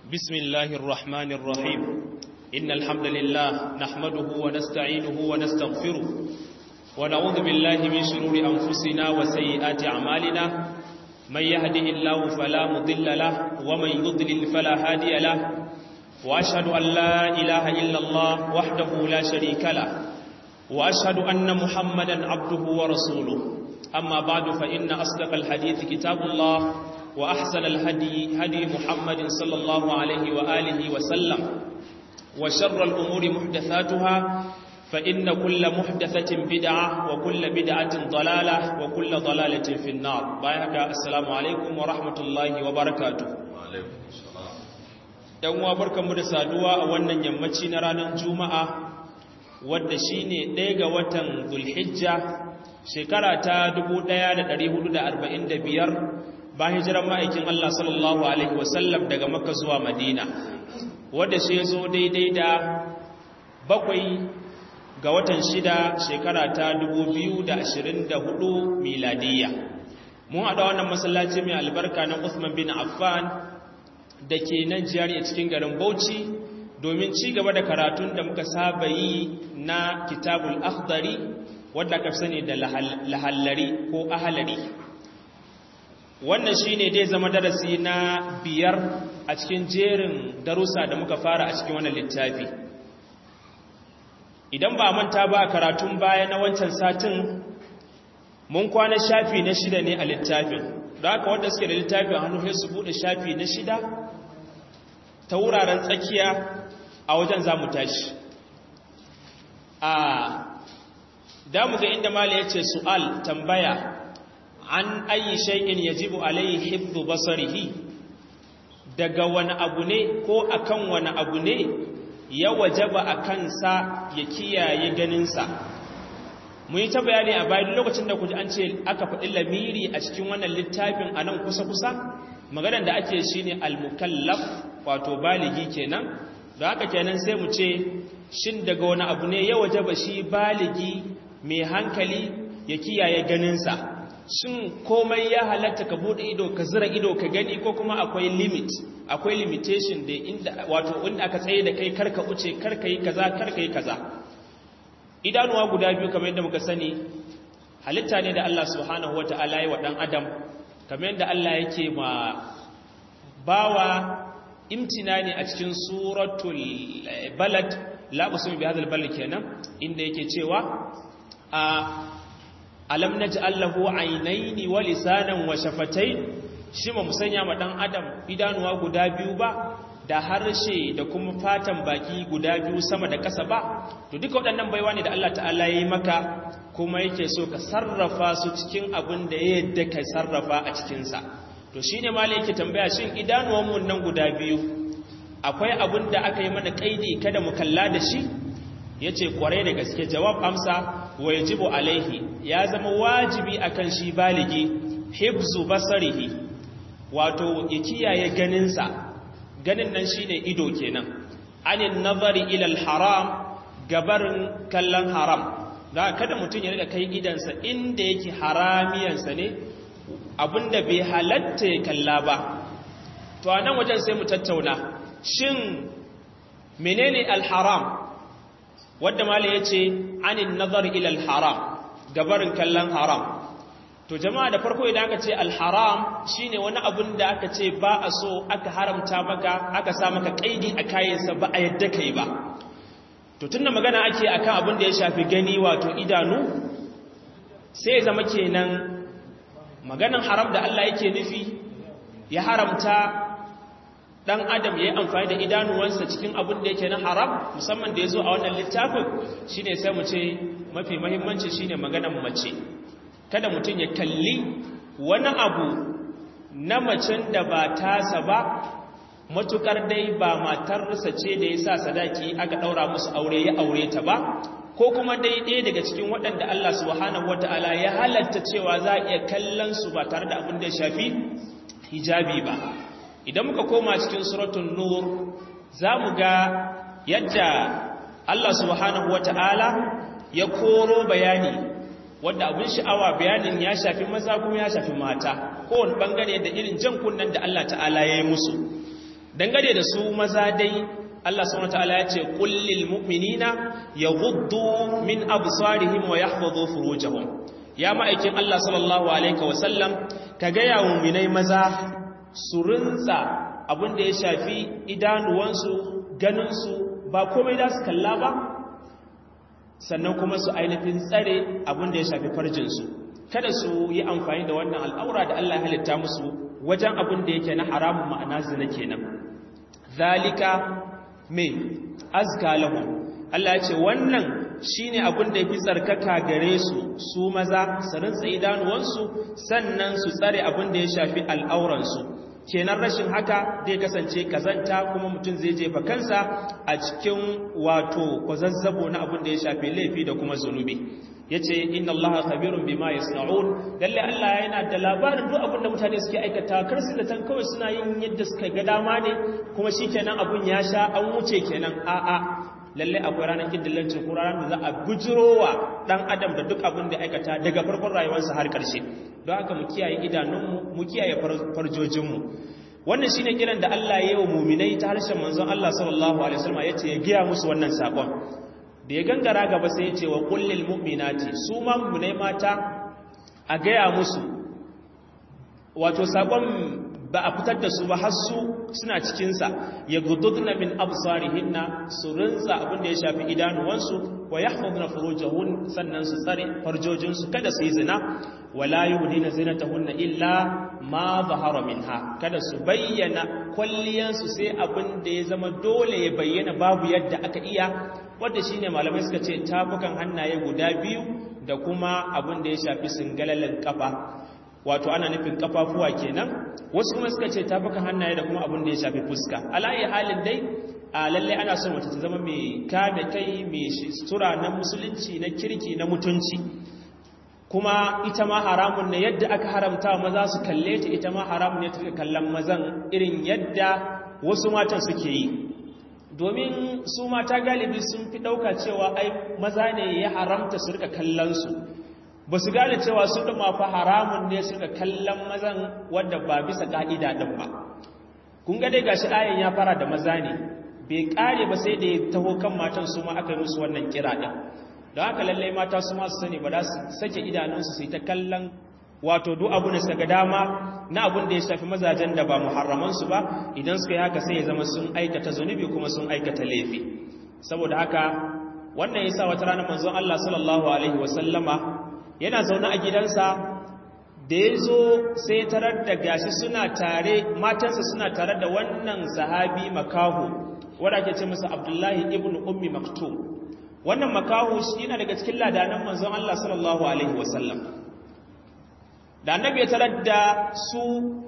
بسم الله الرحمن الرحيم إن الحمد لله نحمده ونستعينه ونستغفره ونعوذ بالله من شرور أنفسنا وسيئات أعمالنا من يهده الله فلا مضل له ومن يضلل فلا هادي له وأشهد أن لا إله إلا الله وحده لا شريك له وأشهد أن محمدا عبده ورسوله أما بعد فإن أصدق الحديث كتاب الله وأحسن الهدي هدي محمد صلى الله عليه وآله وسلم وشر الأمور محدثاتها فإن كل محدثة بدعة وكل بدعة ضلالة وكل ضلالة في النار بايهك السلام عليكم ورحمة الله وبركاته وعليكم السلام ‘yan uwa barkanmu da saduwa a wannan yammaci na ranar juma'a wadda shi ne ɗaya ga watan zulhijja shekara ta 1445 bayan hijiran ma'aikin Allah sallallahu Alaihi wasallam daga makka zuwa madina wadda shi zo daidai da bakwai ga watan shida shekara ta 2024 miladiyya mun haɗa wannan masallaci mai albarka na Uthman bin Affan da ke nan jiyar a cikin garin Bauchi domin ci gaba da karatun da muka saba yi na kitabul akhdari wadda ka sani da lahallari ko ahalari wannan shine dai zama darasi na biyar a cikin jerin darussa da muka fara a cikin wannan littafi idan ba manta ba karatun baya na wancan satin mun kwana shafi na shida ne a littafin da haka wanda suke da littafin hannu sai su bude shafi na shida ta wuraren tsakiya a wajen za mu tashi a damu ga inda mala ya ce su'al tambaya an ayi shay'in yajibu alayhi hifdhu basarihi daga wani abu ne ko akan wani abu ne ya wajaba a kansa ya kiyaye ganinsa mun yi ta bayani a bayan lokacin da kuji an ce aka faɗi lamiri a cikin wannan littafin a nan kusa-kusa maganar da ake shi ne almukallaf wato baligi kenan da haka kenan sai mu ce shin daga wani abu ne ya wajaba shi baligi mai hankali ya kiyaye ganinsa shin komai ya halatta ka bude ido ka zira ido ka gani ko kuma akwai limit akwai limitation da inda wato inda aka tsaye da kai karka uce karka yi kaza karka yi kaza idanuwa guda biyu kamar yadda muka sani halitta ne da Allah subhanahu wata'ala ya wa dan adam kamar yadda Allah yake ma bawa imtinani a cikin suratul balad la usmi bi hadal balad kenan inda yake cewa a alam naj'al lahu aynaini wa lisanan wa shafatayn shi ma musanya ma dan adam idanuwa guda biyu ba da harshe da kuma fatan baki guda biyu sama da ƙasa ba to duka waɗannan baiwa ne da Allah ta'ala ya yi maka kuma yake so ka sarrafa su cikin abin da ya yadda ka sarrafa a cikinsa to shi ne mala yake tambaya shin idanuwanmu nan guda biyu akwai abin da aka yi mana ƙaidi kada mu kalla da shi ya ce ƙwarai da gaske jawab amsa wa yajibu alaihi ya zama wajibi akan shi baligi hibzu basarihi wato ya kiyaye ganinsa ganin nan shine ido kenan anin nazari ilal haram gabarin kallon haram da kada mutum ya rika kai idansa inda yake haramiyansa ne abinda bai halatta ya kalla ba to a nan wajen sai mu tattauna shin menene alharam wadda mala ya ce anin nazari ilal haram gabarin kallon haram to jama'a da farko idan aka ce alharam shine wani abun da aka ce ba a so aka haramta maka aka sa maka kaidi a kayansa ba a yadda kai ba to tunda magana ake akan abun da ya shafi gani wato idanu sai zama kenan maganan haram da Allah yake nufi ya haramta dan adam yayi amfani da idanuwansa cikin abun da yake na haram musamman da yazo a wannan littafin shine sai mu ce mafi muhimmanci shine maganan mace kada mutum ya kalli wani abu na macen da ba tasa ba matukar dai ba matarsa ce da ya sa sadaki aka ɗaura musu aure ya aure ta ba ko kuma dai ɗaya daga cikin waɗanda Allah subhanahu wata'ala ya halatta cewa za a iya kallon su ba tare da abin da ya shafi hijabi ba idan muka koma cikin suratun nur za mu ga yadda Allah subhanahu wata'ala ya koro bayani wadda abin sha'awa bayanin ya shafi maza kuma ya shafi mata kowane bangare da irin jan kunnen da Allah ta'ala ya yi musu dangane da su maza dai Allah subhanahu wataala ya ce qul lil mu'minina yaghuddu min absarihim wa yahfazu furujahum ya ma'aikin Allah sallallahu alaihi wa sallam ka ga ya mu'minai maza su rinsa abin da ya shafi idanuwansu ganinsu ba komai da su kalla ba sannan kuma su ainihin tsare abin da ya shafi farjinsu kada su yi amfani da wannan al'aura da Allah halitta musu wajen abin da yake na haramun ma'ana zina kenan zalika mai azka lahum Allah ya ce wannan shine abin da yafi tsarkaka gare su su maza su rinsa idanuwansu sannan su tsare abin da ya shafi al'auransu kenan rashin haka zai kasance kazanta kuma mutum zai jefa kansa a cikin wato kwazazzabo na abin da ya shafi laifi da kuma zunubi yace inna allaha khabirun bima yasna'un lalle Allah yana da labarin duk abin da mutane suke aikata kar su da tan kawai suna yin yadda suka ga dama ne kuma shikenan abun ya sha an wuce kenan a'a lalle akwai ranar kiddillancin ko ranar da za a bujirowa dan adam da duk abin da aikata daga farkon rayuwarsa har karshe don haka mu kiyaye idanunmu mu kiyaye farjojinmu wannan shine kiran da Allah ya yi wa muminai ta harshen manzon Allah sallallahu alaihi wasallam yace ya giya musu wannan sakon da ya gangara gaba sai yace wa kullil mu'minati su ma muminai mata a gaya musu wato sakon ba a fitar da su ba har su suna cikinsa ya gududna min absarihinna su rinsa abin da ya shafi idanuwansu wa yahfazna furujahun sannan su tsare farjojinsu kada su yi zina wala yubdina zinatahunna illa ma zahara minha kada su bayyana kwalliyansu sai abin da ya zama dole ya bayyana babu yadda aka iya wanda shine malamai suka ce tafukan hannaye guda biyu da kuma abin da ya shafi singalalin kafa wato ana nufin kafafuwa kenan wasu kuma suka ce tafukan hannaye da kuma abin da ya shafi fuska alayi halin dai a lalle ana son wata ta zama mai kame kai mai sutura na musulunci na kirki na mutunci kuma ita ma haramun ne yadda aka haramta maza su kalle ta ita ma haramun ne ta kallon mazan irin yadda wasu matan suke yi domin su mata galibi sun fi ɗauka cewa ai maza ne ya haramta su rika kallon su ba su gane cewa su ɗuma fa haramun ne suka kallon mazan wadda ba bisa ƙa'ida ɗin ba kun ga dai gashi ayan ya fara da maza ne bai ƙare ba sai da ya taho kan matan su ma aka yi musu wannan kira ɗin don haka lallai mata su masu sani ba za su sake idanunsu su yi ta kallon wato duk abu da suka ga dama na abun da ya shafi mazajen da ba muharramansu ba idan suka yi haka sai ya zama sun aikata zunubi kuma sun aikata laifi saboda haka wannan yasa wata rana manzon Allah sallallahu alaihi wasallama yana zaune a gidansa da ya zo sai tarar da gashi suna tare matansa suna tare da wannan sahabi makahu wadda ake ce masa abdullahi ibn ummi maktum wannan makahu shi yana daga cikin ladanan manzon Allah sallallahu alaihi wasallam da annabi ya tarar da su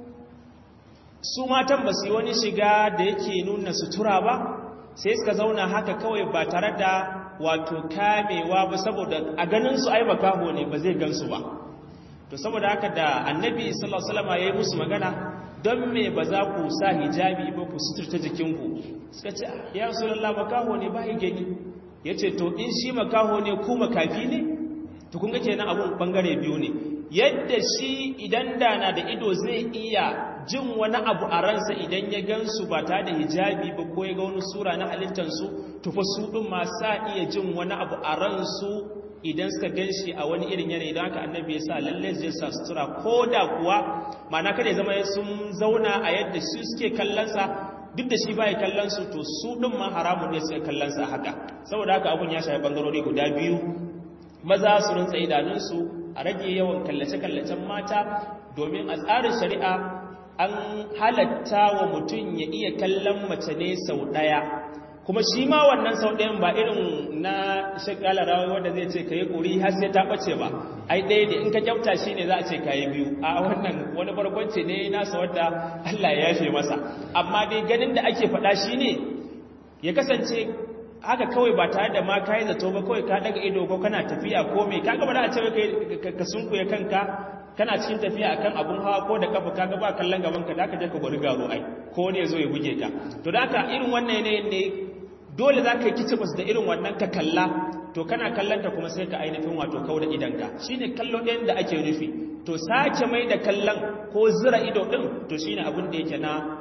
su matan ba su yi wani shiga da yake nuna sutura ba sai suka zauna haka kawai ba tare da wato kamewa ba saboda a ganin su ai makaho ne ba zai gansu ba to saboda haka da annabi sallallahu alaihi wasallam yayi musu magana don me ba za ku sa hijabi ba ku suturta jikinku suka ce ya rasulullah makaho ne ba gani yace to in shi makaho ne ku makafi ne to kun ga kenan abun bangare biyu ne yadda shi idan da na da ido zai iya jin wani abu a ransa idan ya gansu ba ta da hijabi ba ko ya ga wani sura na halittansu tufa su ɗin ma sa iya jin wani abu a ransu idan suka gan shi a wani irin yanayi don haka annabi ya sa lalle zai sa sutura ko da kuwa mana kada ya zama sun zauna a yadda su suke kallonsa duk da shi ba ya kallonsu to su ɗin ma haramun ne suke kallonsa haka saboda haka abun ya shafi ɓangarori guda biyu maza su rinsa idanunsu a rage yawan kallace-kallacen mata domin a tsarin shari'a an halatta wa mutum ya iya kallon mace ne sau ɗaya kuma shi ma wannan sau ɗayan ba irin na shakala rawa wanda zai ce ka yi ƙuri har sai ta ɓace ba ai ɗaya da in ka kyauta shi ne za a ce ka yi biyu a wannan wani barkwanci ne nasa wadda allah ya yafe masa amma dai ganin da ake faɗa shi ne ya kasance haka kawai ba tare da ma ka yi zato ba kawai ka daga ido ko kana tafiya ko mai ka gaba da a ce ka sunkuya kanka kana cikin tafiya akan abun hawa ko da kafa kaga ba kallon gaban ka da ka je ka gwari garo ai ko ne zo ya buge ka to da haka irin wannan yanayin ne dole za ka yi kicibus da irin wannan ka kalla to kana kallanta kuma sai ka ainihin wato kau da idanka shine kallo ɗayan da ake nufi to sake mai da kallon ko zira ido ɗin to shine abin da yake na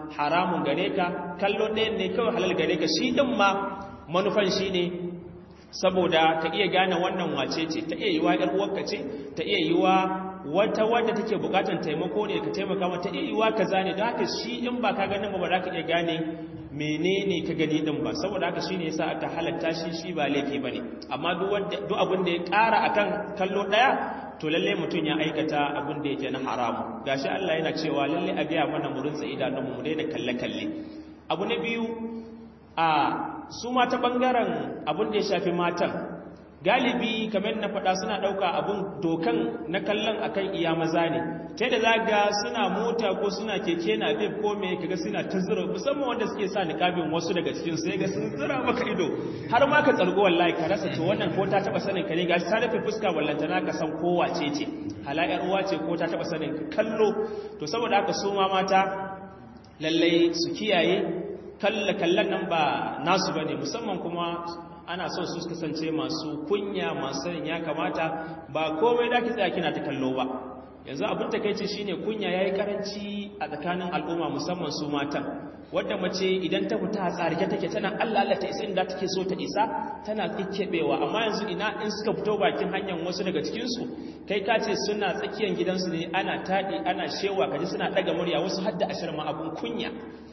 haramun gare ka kallo ɗayan ne kawai halal gare ka shi ɗin ma manufan shi ne saboda ta iya gane wannan wace ce ta iya yiwa ‘yar uwarka ce ta iya yiwa wata wadda take bukatar taimako ne ka taimaka mata iya yiwa ka zane don haka shi in ba ka ganin ba ba za ka iya gane menene ka gani din ba saboda haka shine yasa aka halatta shi shi ba laifi bane amma duk abin da ya ƙara akan kallo ɗaya to lalle mutum ya aikata abin da yake na haramu gashi Allah yana cewa lalle a biya mana mu rinsa idanunmu mu daina kalle kalle abu na biyu a su ma ta bangaren abin da ya shafi matan galibi kamar na faɗa suna ɗauka abin dokan na kallon akan iya maza ne ta da zaga suna mota ko suna keke na bib ko me kaga suna ta zura musamman wanda suke sa niqabin wasu daga cikin sai ga sun zura maka ido har ma ka tsargo wallahi ka rasa to wannan ko ta taba sanin ka ne gashi ta rufe fuska wallanta na ka san ko wace ce halayar uwa ce ko ta taba sanin ka kallo to saboda haka su ma mata lallai su kiyaye kalla kallan nan ba nasu bane musamman kuma ana son su kasance masu kunya masu sanin ya kamata ba komai da ki tsaya kina ta kallo ba yanzu abin takeici shine kunya yayi karanci a tsakanin al'umma musamman su matan wadda mace idan ta fita a tsarike take tana Allah Allah ta isa inda take so ta isa tana kikkebewa amma yanzu ina in suka fito bakin hanyar wasu daga cikin su kai ka ce suna tsakiyar gidansu ne ana tadi ana shewa kaji suna daga murya wasu hadda ashirma abun kunya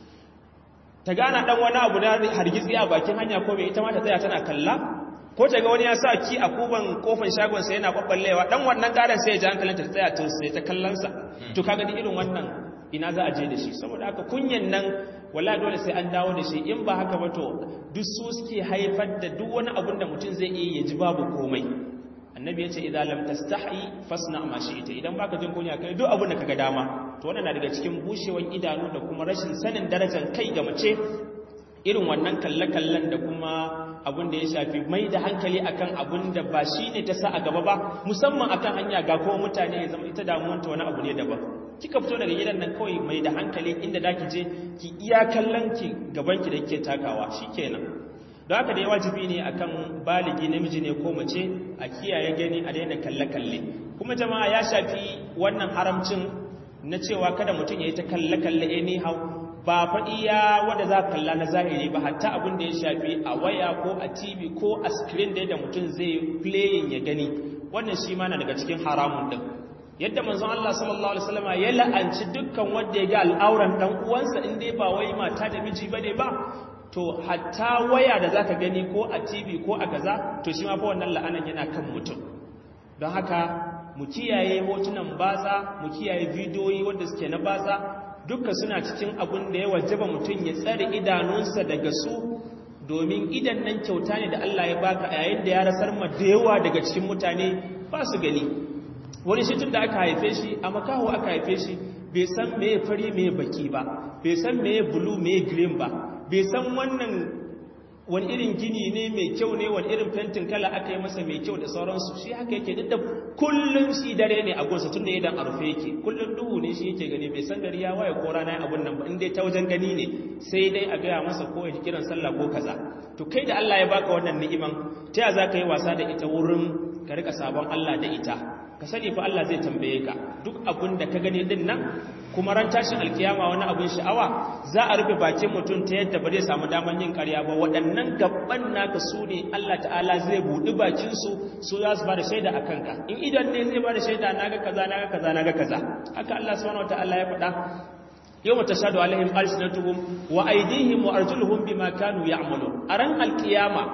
ta gana dan wani abu da hargitsi a bakin hanya ko bai ita ma ta tsaya tana kalla ko ta ga wani ya sa ki a kuban kofar shagon sa yana kwabballewa dan wannan karan sai ya ji hankalin ta tsaya to sai ta kallon sa to kaga ni irin wannan ina za a je da shi saboda haka kunyan nan wallahi dole sai an dawo da shi in ba haka ba to duk su suke haifar da duk wani abun da mutum zai iya ya ji babu komai annabi ya ce idza lam tastahi fasna ma shi'ta idan baka jin kunya kai duk abin da kaga dama to wannan na daga cikin bushewan idanu da kuma rashin sanin darajar kai ga mace irin wannan kalle-kallen da kuma abin da ya shafi mai da hankali akan abin da ba shi ne ta sa a gaba ba musamman akan hanya ga kuma mutane ya zama ita damuwanta wani abu ne daban kika fito daga gidan nan kawai mai da hankali inda da ki je ki iya kallon ki gaban ki da kike takawa shikenan don haka dai wajibi ne akan baligi namiji ne ko mace a kiyaye gani a daina kalle-kalle kuma jama'a ya shafi wannan haramcin na cewa kada mutum ya yi ta kalle-kalle anyhow ba faɗi ya wanda za kalla na zahiri ba hatta abin da ya shafi a waya ko a tv ko a screen da yadda mutum zai playing ya gani wannan shi ma na daga cikin haramun din yadda manzon Allah sallallahu alaihi wasallam ya la'anci dukkan wanda ya ga al'auran dan uwansa in dai ba wai mata da miji bane ba to hatta waya da zaka gani ko a tv ko a kaza to shi ma fa wannan la'anan yana kan mutum don haka mu kiyaye hotunan batsa mu kiyaye bidiyoyi wanda suke na batsa duka suna cikin abin da ya wajaba mutum ya tsare idanunsa daga su domin idan nan kyauta ne da Allah ya baka a yayin da ya rasar ma da yawa daga cikin mutane ba su gani wani shi tun da aka haife shi a makaho aka haife shi bai san me fari me baki ba bai san me blue me green ba bai san wannan wani irin gini ne mai kyau ne wani irin fentin kala aka yi masa mai kyau da sauransu shi haka yake duk da kullum shi dare ne a gonsa tun da idan a rufe yake kullum duhu ne shi yake gani bai san gari ya waye ko rana abun nan ba inda ta wajen gani ne sai dai a gaya masa ko ya kiran sallah ko kaza to kai da Allah ya baka wannan ni'iman ta ya za ka yi wasa da ita wurin ka rika sabon Allah da ita ka sani fa Allah zai tambaye ka duk abin da ka gani din nan kuma ran tashin alkiyama wani abin sha'awa za a rufe bakin mutum ta yadda ba zai samu daman yin ƙarya ba waɗannan gaban naka su ne Allah ta'ala zai buɗi bakinsu su za su ba da shaida a kanka in idan ne zai ba da shaida na ga kaza na ga kaza na ga kaza haka Allah subhanahu wata'ala ya faɗa yau mata shaɗu alaihim alsinatuhum wa aidihim wa arjuluhum bima kanu ya'malun a ran alkiyama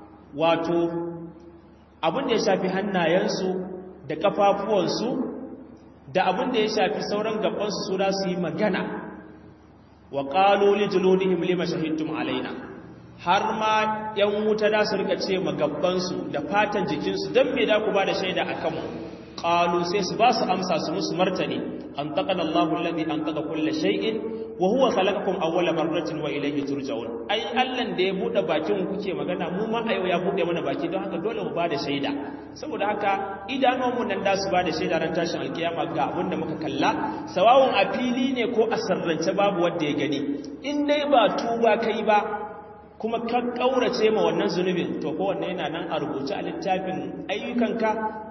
wato abin da ya shafi hannayensu da kafafuwansu da abin da ya shafi sauran gabansu su da su yi magana wa ƙalo lijilonihim lima shahidtum alaina har ma ‘yan wuta da su rika ce magabbansu da fatan jikinsu don me da ku ba da shaida a kanmu ƙalo sai su ba su amsa su musu martani an taƙa Allahu lalzi an taƙa kulle shai'in wa huwa khalaqakum awwala marratin wa ilayhi turja'un ai Allah da ya bude bakin kuke magana mu ma ayo ya bude mana baki don haka dole mu bada shaida saboda haka idanun mu nan da su bada shaida ran tashin alkiyama ga abin da muka kalla sawawun a fili ne ko a sarrance babu wanda ya gani in dai ba tuba kai ba kuma ka kaurace ma wannan zunubin to ko wannan yana nan a rubuce a littafin ayyukanka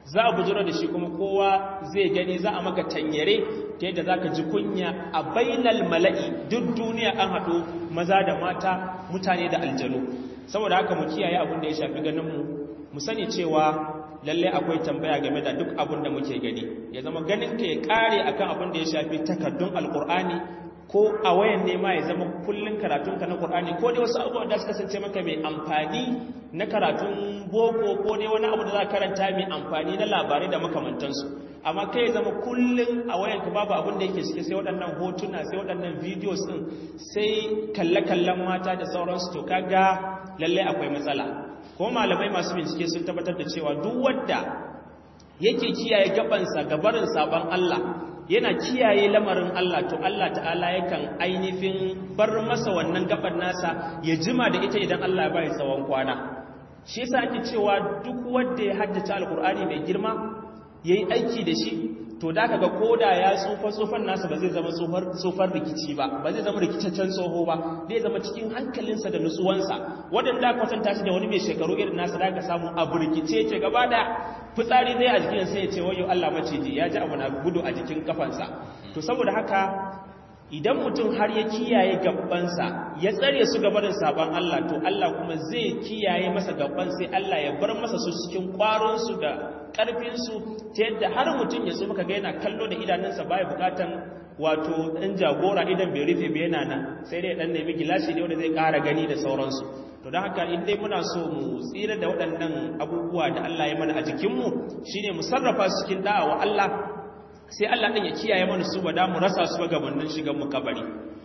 za a bujiro da shi kuma kowa zai gani za a maka tanyare ta yadda za ka ji kunya a bainal mala'i duk duniya an haɗu maza da mata mutane da aljanu saboda haka mu kiyaye abin da ya shafi ganinmu mu sani cewa lalle akwai tambaya game da duk abin da muke gani ya zama ganin ka ya kare akan abin da ya shafi takardun alkur'ani ko a wayan nema ya zama kullun karatunka na qur'ani ko dai wasu abubuwa da suka kasance maka mai amfani na karatun boko ko dai wani abu da za ka karanta mai amfani na labarai da makamantansu amma kai ya zama kullun a wayanka babu abin da yake cike sai waɗannan hotuna sai waɗannan videos din sai kalle-kallen mata da sauransu to kaga lalle akwai matsala ko malamai masu bincike sun tabbatar da cewa duk wanda yake kiyaye gabansa gabarin sabon Allah yana kiyaye lamarin Allah to Allah ta'ala yakan ainihin bar masa wannan gaban nasa ya jima da ita idan Allah ya bai tsawon kwana shi yasa ake cewa duk wanda ya haddace alkur'ani mai girma yayi aiki da shi to da kaga koda ya tsufa tsufan nasa ba zai zama tsufar rikici ba ba zai zama rikicaccen tsoho ba zai zama cikin hankalinsa da nutsuwansa waɗanda kwatanta shi da wani mai shekaru irin nasa da ka samu abu rikice ce gaba da fitsari zai a jikin sai ya ce wayo Allah maciji ya ji abu na gudu a jikin kafansa to saboda haka idan mutum har ya kiyaye gabansa ya tsare su gabanin sabon Allah to Allah kuma zai kiyaye masa gaban sai Allah ya bar masa su cikin kwaronsu da ƙarfinsu ta yadda har mutum ya so muka ga yana kallo da idanunsa baya bukatan wato ɗan jagora idan bai rufe bai yana nan sai dai ɗan nemi gilashi ne wanda zai ƙara gani da sauransu to don haka in dai muna so mu tsira da waɗannan abubuwa da Allah ya mana a jikinmu shine mu sarrafa su cikin da'a wa Allah sai Allah ɗin ya kiyaye mana su ba da mu rasa su ba gabanin shigan mu kabari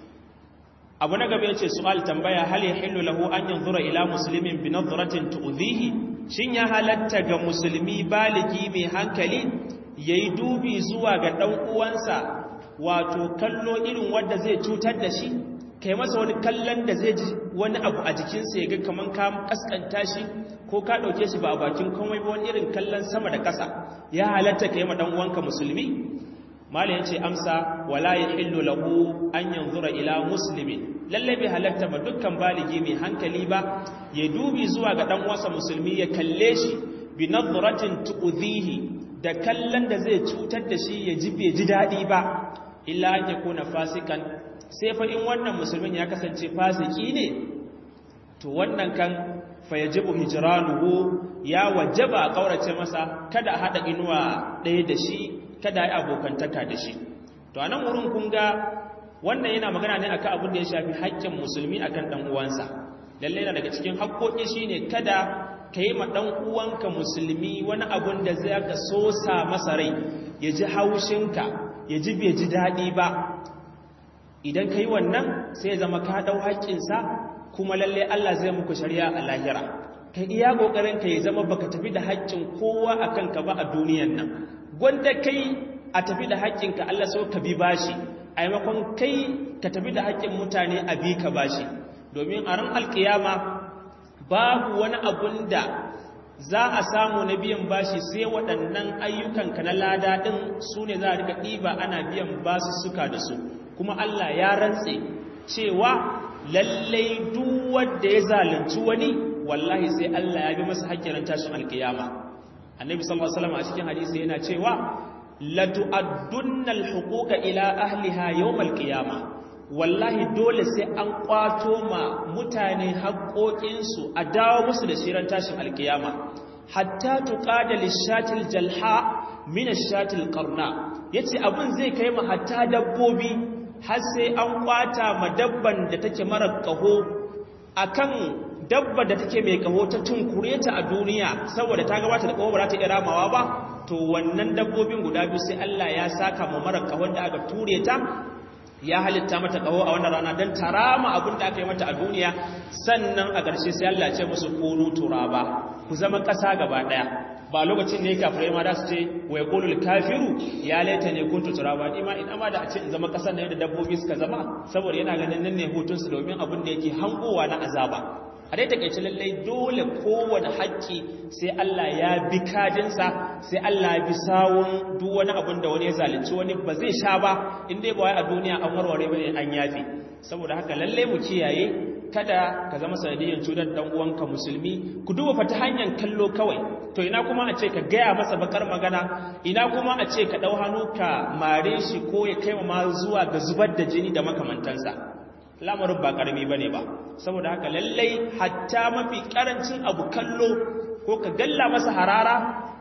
abu na gaba yace su'al tambaya hal yahillu lahu an yanzura ila muslimin bi nadratin tu'dhihi shin ya halatta ga musulmi baligi mai hankali yayi dubi zuwa ga dan uwansa wato kallo irin wanda zai cutar da shi kai masa wani kallon da zai ji wani abu a jikinsa ya ga kaman ka kaskanta shi ko ka ɗauke shi ba a bakin komai ba wani irin kallon sama da ƙasa ya halatta ka yi ma ɗan uwanka musulmi mala ya ce amsa wala ya hillu lahu an yanzura ila musulmi lalle bai halatta ba dukkan baligi mai hankali ba ya dubi zuwa ga ɗan uwansa musulmi ya kalle shi bi nadratin tu'dhihi da kallon da zai cutar da shi ya ji bai ji daɗi ba illa an yakuna fasikan sai fa in wannan musulmin ya kasance fasiki ne to wannan kan fayajibu hijranuhu ya wajaba a kaurace masa kada a hada inuwa ɗaya da shi kada ya abokantaka da shi to anan wurin kun ga wannan yana magana ne akan abin da ya shafi haƙƙin musulmi akan dan uwansa lalle yana daga cikin haƙƙoƙi shine kada ka yi ma dan uwanka musulmi wani abun da zai ka sosa masa rai ya ji haushinka ya ji bai ji daɗi ba idan ka yi wannan sai ya zama ka ɗau haƙƙinsa kuma lalle Allah zai muku shari'a a lahira ka iya ƙoƙarin ka ya zama baka tafi da haƙƙin kowa a kanka ba a duniyan nan gwanda kai a tafi da haƙƙinka Allah so ka bi bashi a maimakon kai ka tafi da haƙƙin mutane a bi ka bashi domin a ran alƙiyama babu wani abun da za a samu na biyan bashi sai waɗannan ayyukanka na lada ɗin su ne za a rika ɗiba ana biyan basu suka da su kuma Allah ya rantse cewa lallai duk wanda ya zalunci wani wallahi sai Allah ya bi masa hakkin tashin alkiyama annabi sallallahu alaihi wasallam a cikin hadisi yana cewa la tu'addunna alhuquqa ila ahliha yawm alqiyama wallahi dole sai an kwato ma mutane haƙoƙinsu a dawo musu da shiran tashin alkiyama hatta tuqada lishatil jalha min ashatil qarna yace abun zai kai ma hatta dabbobi har sai an kwata ma dabban da take mara kaho akan dabba da take mai kaho ta tunkure ta a duniya saboda ta gabata da kaho ba za ta iya ramawa ba to wannan dabbobin guda biyu sai Allah ya saka ma mara kahon da aka ture ta ya halitta mata kaho a wannan rana don tarama abin da aka yi mata a duniya sannan a ƙarshe sai Allah ce musu kunu turaba ku zama ƙasa gaba ɗaya ba lokacin ne kafirai ma da su ce wai qulul kafiru ya laita ne kuntu turaba ni ma in amma da a ce in zama ƙasar ne da dabbobi suka zama saboda yana ganin nan ne hutun su domin abin da yake hangowa na azaba a dai takeice lallai dole kowane haƙƙi sai Allah ya bi kadinsa sai Allah ya bi sawun duk wani abin da wani ya zalunci wani ba zai sha ba in dai ba wai a duniya an warware bane an yafi saboda haka lallai mu kiyaye kada ka zama sanadiyyar cutar dan uwanka musulmi ku duba fa ta hanyar kallo kawai to ina kuma a ce ka gaya masa bakar magana ina kuma a ce ka dau hannu ka mare shi ko ya kai ma zuwa ga zubar da jini da makamantansa lamarin ba karami bane ba saboda haka lallai hatta mafi karancin abu kallo ko ka galla masa harara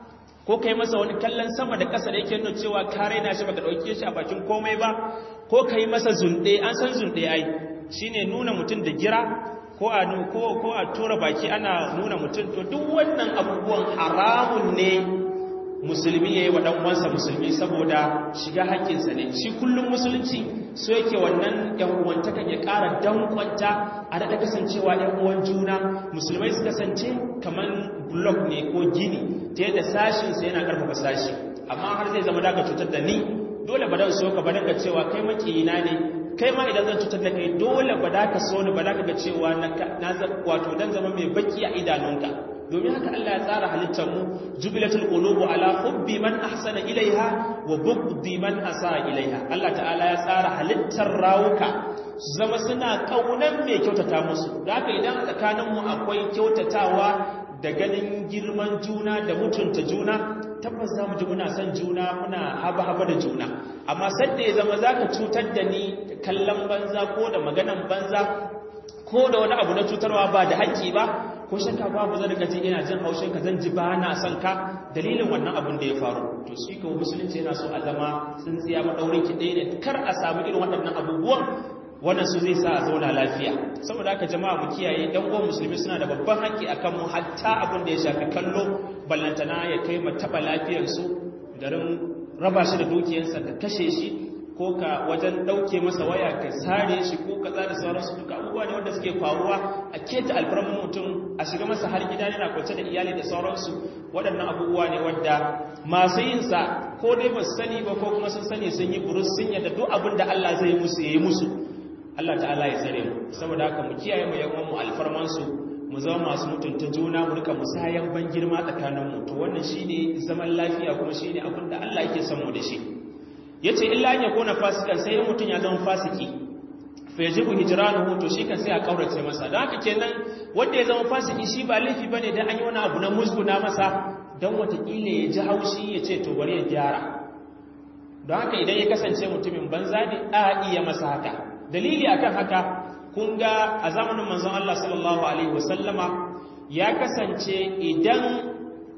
ko kai masa wani kallon sama da ƙasa da yake nuna cewa ka raina shi baka dauke shi a bakin komai ba ko kai masa zunde an san zunde ai shine nuna mutum da gira ko a ko ko a tura baki ana nuna mutum to duk wannan abubuwan haramun ne musulmi yayi wa dan uwansa musulmi saboda shiga haƙƙinsa ne shi kullum musulunci so yake wannan yan uwantaka ya ƙara dankwanta a daɗa kasancewa yan uwan juna musulmai su kasance kaman blok ne ko gini ta yadda sashin sa yana ƙarfafa sashi amma har zai zama daga cutar da ni dole ba dan so ka ba daga cewa kai makiyina ne kai ma idan zan cutar da kai dole ba da ka so ni ba da ka ga cewa na wato dan zama mai baki a idanunka domin haka Allah ya tsara halittar mu jubilatul qulubu ala hubbi man ahsana ilaiha wa bughdi man asa ilaiha Allah ta'ala ya tsara halittar rawuka su zama suna kaunan mai kyautata musu da haka idan tsakanin mu akwai kyautatawa da ganin girman juna da mutunta juna tabbas za mu ji muna son juna muna haba-haba da juna amma sadda ya zama za ka cutar da ni kallon banza ko da maganan banza ko da wani abu na cutarwa ba da haƙƙi ba ko shakka babu zan gaji ina jin haushin ka zan ji ba na son ka dalilin wannan abun da ya faru to shi ko musulunci yana so a zama tsintsiya madaurin ki ɗaya ne kar a samu irin waɗannan abubuwan wannan su zai sa a zauna lafiya saboda haka jama'a mu kiyaye ɗan uwan musulmi suna da babban haƙƙi akan mu hatta abin da ya shafi kallo ballantana ya kai mu taɓa lafiyarsu garin raba shi da dukiyarsa ka kashe shi ko ka wajen ɗauke masa waya ka sare shi ko ka da sauransu duka abubuwa ne wanda suke faruwa a keta alfarmin mutum a shiga masa har gida yana kwance da iyali da sauransu waɗannan abubuwa ne wadda masu yin sa ko dai ba su sani ba ko kuma sun sani sun yi burus sun yadda duk abin da Allah zai musu ya yi musu Allah ta'ala ya tsare mu saboda haka mu kiyaye mu yawan mu alfarman su mu zama masu mutunta juna mu rika musayan ban girma tsakanin mu to wannan shine zaman lafiya kuma shine abin da Allah yake son mu da shi yace illa an yakuna fasikan sai mutum ya zama fasiki fa yajibu hijranuhu to shi kan sai a kaurace masa dan haka kenan wanda ya zama fasiki shi ba laifi bane dan an yi wani abu na musguna masa dan watakila ya ji haushi ya ce to bari ya gyara don haka idan ya kasance mutumin banza ne a iya masa haka dalili akan haka kun ga a zamanin manzon Allah sallallahu alaihi wasallama ya kasance idan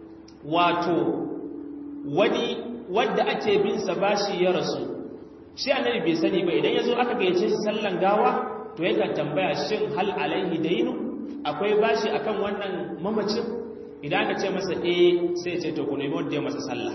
wato wani wadda ake bin sa bashi ya rasu shi annabi bai sani ba idan yazo aka gayyace shi sallan gawa to yakan tambaya shin hal alaihi dainu akwai bashi akan wannan mamacin idan aka ce masa eh sai ya ce to ku nemi wanda ya masa sallah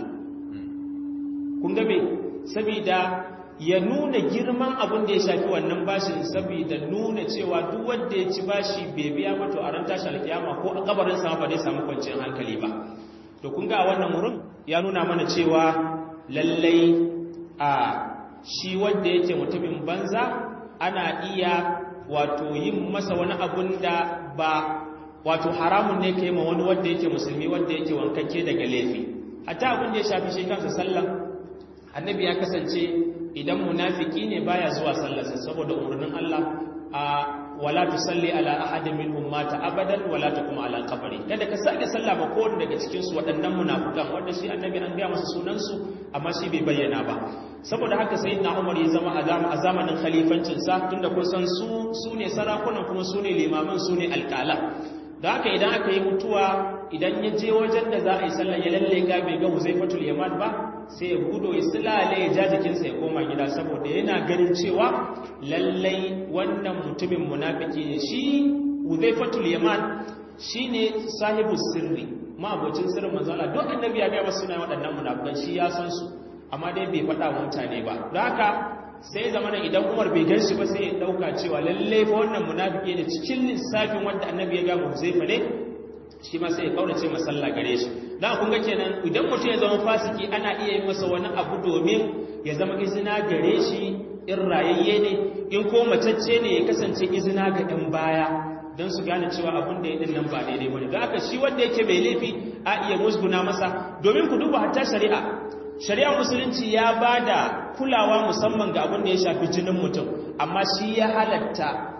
kun ga me saboda ya nuna girman abin da ya shafi wannan bashin saboda nuna cewa duk wanda ya ci bashi bai biya ba to a ran tashi alkiyama ko a kabarin sa ba zai samu kwanciyar hankali ba to kun ga wannan wurin ya nuna mana cewa lallai a shi wanda yake mutumin banza ana iya wato yin masa wani abun da ba wato haramun ne kai ma wani wanda yake musulmi wanda yake wankakke daga laifi hatta abin da ya shafi shi kansa sallah annabi ya kasance idan munafiki ne baya zuwa sallarsa saboda umarnin Allah a wala tusalli ala ahadin minhum mata abadan wala taqum ala qabri kada ka sake sallah ba kowanne daga cikin su waɗannan munafikan wanda shi annabi an ga masa sunan su amma shi bai bayyana ba saboda haka sayyidina Umar ya zama a zamanin khalifancin sa tunda kun san su sune sarakunan kuma sune limaman sune alƙala da haka idan aka yi mutuwa idan ya je wajen da za a yi sallah ya lalle ga bai ga Huzaifatul Yaman ba sai ya gudo ya silale ya ja jikinsa ya koma gida saboda yana ganin cewa lallai wannan mutumin munafiki ne shi Huzaifatul Yaman shine sahibu sirri ma abocin sirrin manzo Allah duk annabi ya ga wasu suna waɗannan munafikan shi ya san su amma dai bai faɗa wa mutane ba don haka sai zamana idan Umar bai gan shi ba sai ya dauka cewa lallai fa wannan munafiki ne cikin lissafin wanda annabi ya ga mu Huzaifa ne shi ma sai ya kaurace masalla gare shi da kun ga kenan idan mutum ya zama fasiki ana iya yi masa wani abu domin ya zama izina gare shi in rayayye ne in ko matacce ne ya kasance izina ga ɗan baya don su gane cewa abin da ya ɗin nan ba daidai ba ne don haka shi wanda yake mai laifi a iya musguna masa domin ku duba hatta shari'a shari'a musulunci ya ba da kulawa musamman ga abin da ya shafi jinin mutum amma shi ya halatta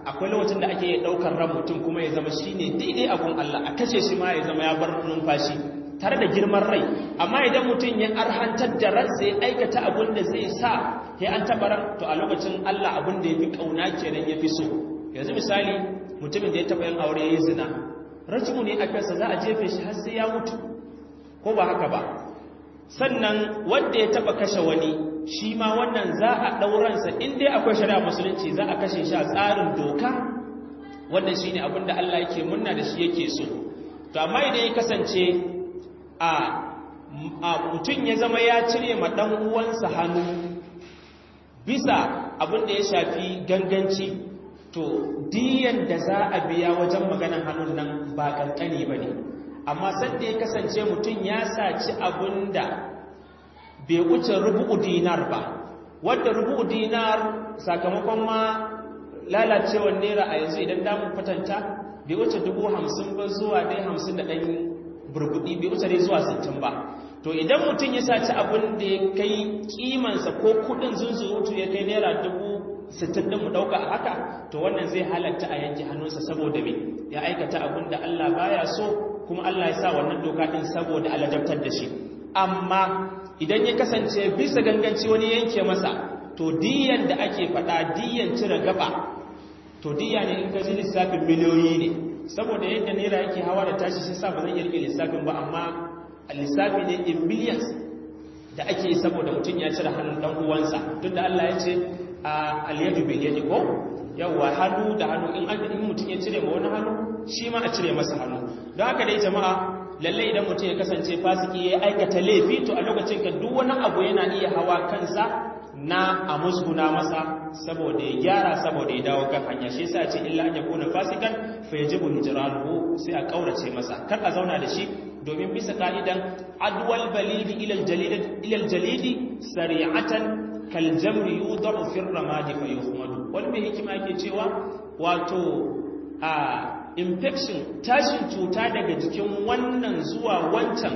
akwai lokacin da ake daukar ran mutum kuma ya zama shine daidai abun Allah a kashe shi ma ya zama ya bar numfashi tare da girman rai amma idan mutum ya arhantar da ransa ya aikata abun da zai sa ya an taɓa ran to a lokacin Allah abun da ya fi ƙauna kenan ya fi so yanzu misali mutumin da ya taɓa yin aure ya yi zina rajimu ne a kansa za a jefe shi har sai ya mutu ko ba haka ba sannan wanda ya taɓa kashe wani shi ma wannan za a ɗauransa in dai akwai shari'a musulunci za a kashe shi a tsarin doka wannan shi ne abin da Allah yake munna da shi yake so to amma idan ya kasance a mutum ya zama ya cire ma ɗan uwansa hannu bisa abin da ya shafi ganganci to diyan da za a biya wajen maganan hannun nan ba kankani ba ne amma sanda ya kasance mutum ya saci abin da bai wuce rubu'u dinar ba wadda rubu'u dinar sakamakon ma lalacewar naira a yanzu idan damun fatanta bai wuce dubu hamsin ba zuwa dai hamsin da ɗan burbuɗi bai wuce dai zuwa sittin ba to idan mutum ya saci abin da ya kai kimansa ko kudin zunzurutu ya kai naira dubu sittin ɗin mu ɗauka a haka to wannan zai halatta a yanke hannunsa saboda me ya aikata abin da Allah baya so kuma Allah ya sa wannan doka ɗin saboda aladabtar da shi amma idan ya kasance bisa ganganci wani yanke masa to diyan da ake faɗa diyan cire gaba to diya ne in ka ji lissafin miliyoyi ne saboda yadda naira yake hawa da tashi shi sa ba zan iya rike lissafin ba amma lissafi ne in millions da ake yi saboda mutum ya cire hannun dan uwansa tun da Allah ya ce a alyadu bil yadi ko yawa hannu da hannu in in mutum ya cire ma wani hannu shi ma a cire masa hannu don haka dai jama'a lalle idan mutum ya kasance fasiki ya aikata laifi to a lokacin ka duk wani abu yana iya hawa kansa na a musguna masa saboda ya gyara saboda ya dawo kan hanya shi yasa ce illa an yakuna fasikan fa yajibu hijranuhu sai a kaurace masa kar a zauna da shi domin bisa ka'idan adwal balidi ila aljalidi ila aljalidi sari'atan kal jamri yudau fi ramadi fa yuhmadu wal bi hikima yake cewa wato a infection tashin cuta daga jikin wannan zuwa wancan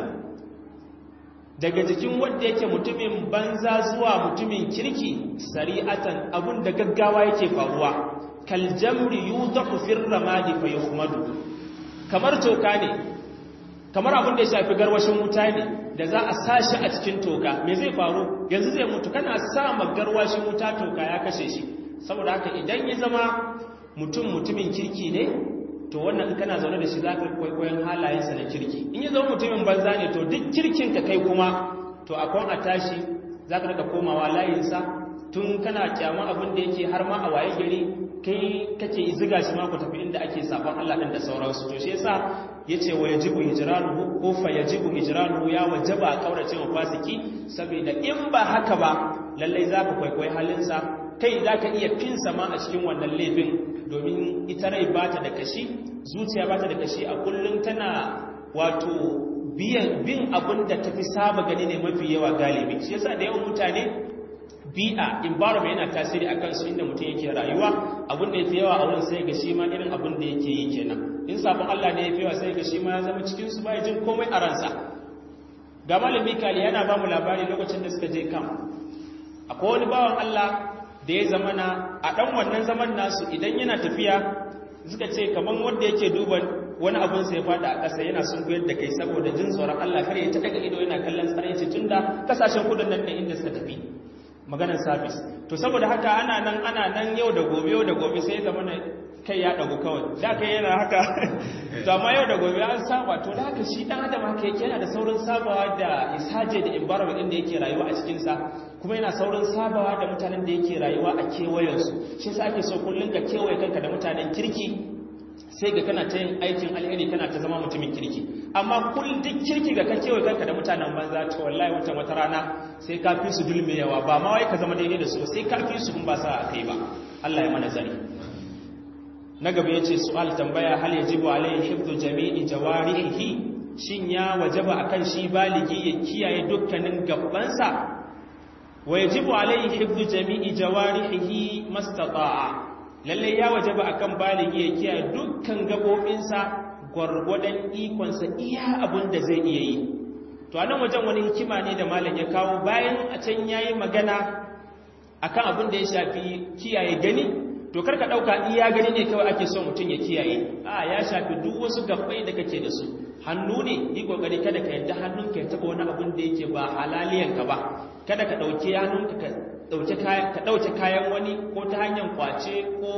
daga jikin wanda yake mutumin banza zuwa mutumin kirki sari'atan abun da gaggawa yake faruwa kaljamri yudau fi ramadi fa yuhmadu kamar toka ne kamar abin da ya shafi garwashin wuta ne da za a sashi a cikin toka me zai faru yanzu zai mutu kana sa ma garwashin wuta toka ya kashe shi saboda haka idan ya zama mutum mutumin kirki ne to wannan kana zaune da shi za ka kwaikwayon halayensa na kirki in ya zama mutumin banza ne to duk kirkin ka kai kuma to akwai a tashi za ka daga komawa layinsa tun kana kyaman abin da yake har ma a waye gari kai kake ziga shi ma ku tafi inda ake sabon Allah din da sauransu to shi yasa yace wa yajibu hijranuhu ko fa yajibu hijranuhu ya wajaba kaurace wa fasiki saboda in ba haka ba lalle za ka kwaikwayi halinsa kai za ka iya finsa ma a cikin wannan laifin domin ita rai ba ta da kashi zuciya ba ta da kashi a kullum tana wato bin abin da ta fi saba gani ne mafi yawa galibi shi yasa da yawan mutane bi'a environment yana tasiri akan su inda mutum yake rayuwa abin da yafi yawa a wurin sai ga shi ma irin abin da yake yi kenan in sabon Allah ne yafi yawa sai ga shi ma ya zama cikin su bai jin komai a ransa ga malami kali yana ba mu labari lokacin da suka je kan akwai wani bawan Allah da ya zamana a ɗan wannan zaman nasu idan yana tafiya suka ce kamar wanda yake duba wani abin sai fada a ƙasa yana sun da kai saboda jin tsoron Allah kare ya ta daga ido yana kallon tsare ce tun da kasashen kudin nan inda suka tafi maganar sabis to saboda haka ana nan ana nan yau da gobe yau da gobe sai zamana kai ya dagu kawai da kai yana haka to amma yau da gobe an saba to da haka shi dan adam haka yake yana da saurin sabawa da isaje da environment din da yake rayuwa a cikin sa kuma yana saurin sabawa da mutanen da yake rayuwa a kewayensu shi sa ake so kullum ka kewaye kanka da mutanen kirki sai ga kana ta yin aikin alheri kana ta zama mutumin kirki amma kullum duk kirki ga ka kewaye kanka da mutanen banza to wallahi wata wata rana sai ka fi su dulme yawa ba ma wai ka zama daidai da su sai ka fi su in ba sa a kai ba Allah ya mana zari na gaba yace su'al tambaya hal yajibu alayhi hifdhu jami'i jawarihi shin ya wajaba akan shi baligi ya kiyaye dukkanin gabbansa ويجب عليه حفظ جميع جوارحه ما استطاع lalle ya wajaba akan baligi ya kiyaye dukkan gabobinsa gwargwadon ikonsa iya abin da zai iya yi to anan wajen wani hikima ne da malam ya kawo bayan a can yayi magana akan abin da ya shafi kiyaye gani to karka dauka iya gani ne kawai ake so mutum ya kiyaye a ya shafi duk wasu gabbai da kake da su hannu ne yi kokari kada ka yadda hannunka ya taba wani abun da yake ba halaliyanka ba kada ka dauke hannunka ka dauke kayan ka dauke kayan wani ko ta hanyar kwace ko